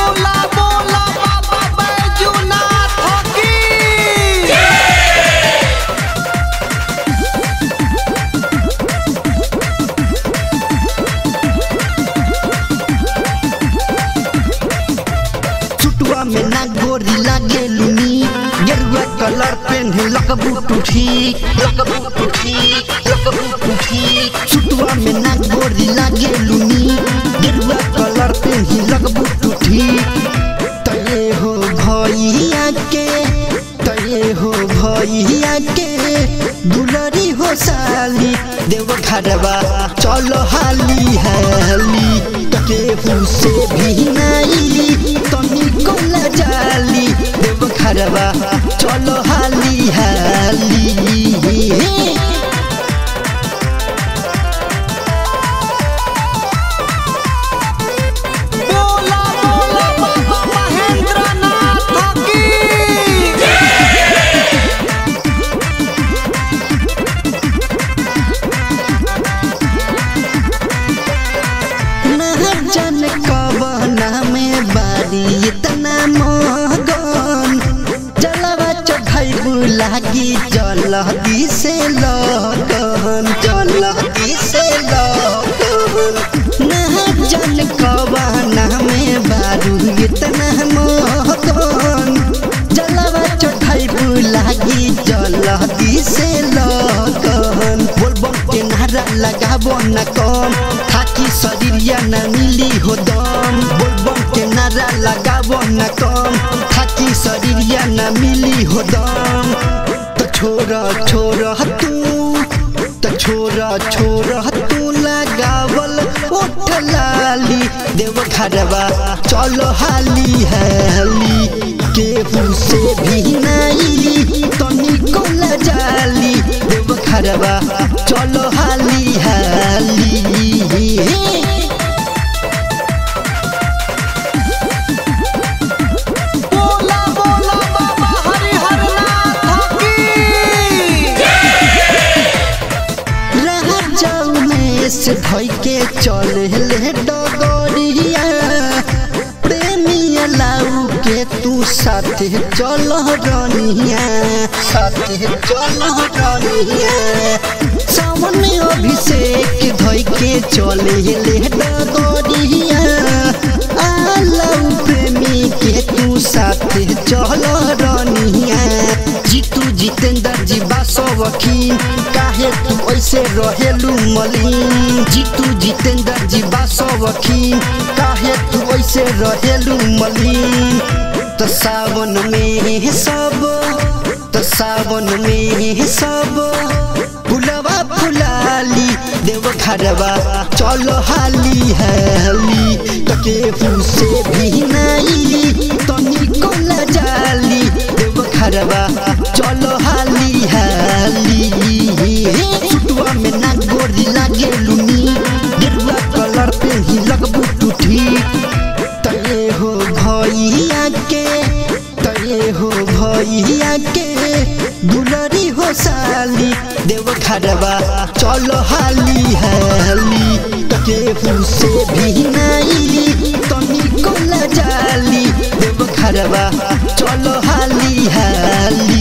बोला बोला बाबा बैजूनाथ की चुटुआ में ना गोरी लागे लुनी गेरुआ कलर पेन्हे लकबू टूठी लकबू टूठी लकबू टूठी चुटुआ में ना गोरी लागे लुनी गेरुआ कलर पेन्हे लकबू टूठी तये हो भैया के तये हो भैया के दुलरी हो साली देव घरवा चलो हाली हाली तके से भी नाई तनी कोला जाली देव घरवा चलो हाली हाली बोला बोला बाबा महेंद्रनाथ की ना जन कबना में बारी इतना मगन जलवा चढ़ाई लागी जलदी से लगन जलदी से लगन ना जन कबना में बारू इतना मगन जलवा चढ़ाई लागी जलदी से लगन बोलबम के नारा लगाबो न कम थाकी शरीरिया न मिली हो दम बोलबम के नारा लगाबो न कम थाकी शरीरिया न मिली हो दम तो छोरा छोरा तू तो छोरा छोरा तू लगावल ओठ लाली देव घरवा चलो हाली हाली केहू से भी नहीं तनी कोला जाली देव घरवा चलो हाली हाली बोला बोला बाबा हरिहरनाथ की रह जाऊ में से धोई के चले ले डगरिया प्रेमिया लाऊ के तू साथे चल रनिया साथे चल रनिया सावन अभिषेक धोई के चले ले डगरिया आलऊ प्रेमी के तू साथे चल रनिया जीतू जितेंद्र जी बासो वकील काहे तू ऐसे रहेलू मलिन जीतू जितेंद्र जी बासो वकील काहे तू ऐसे रहेलू मलिन तो सावन में सब तो सावन में सब फुलवा फुलाली देव घरवा चलो हाली हाली तो केहू से भी नहीं तनी कोला जाली देव घरवा चलो हाली हाली चुटुआ में ना गोरी लागे लुनी गेरुआ कलर पे ही लगबू टूठी तये हो भैया के तये हो भैया के दुलरी हो साली देव घरवा चलो हाली हाली केहू से भी नहीं तनी कोला जाली देव घरवा चलो हाली हाली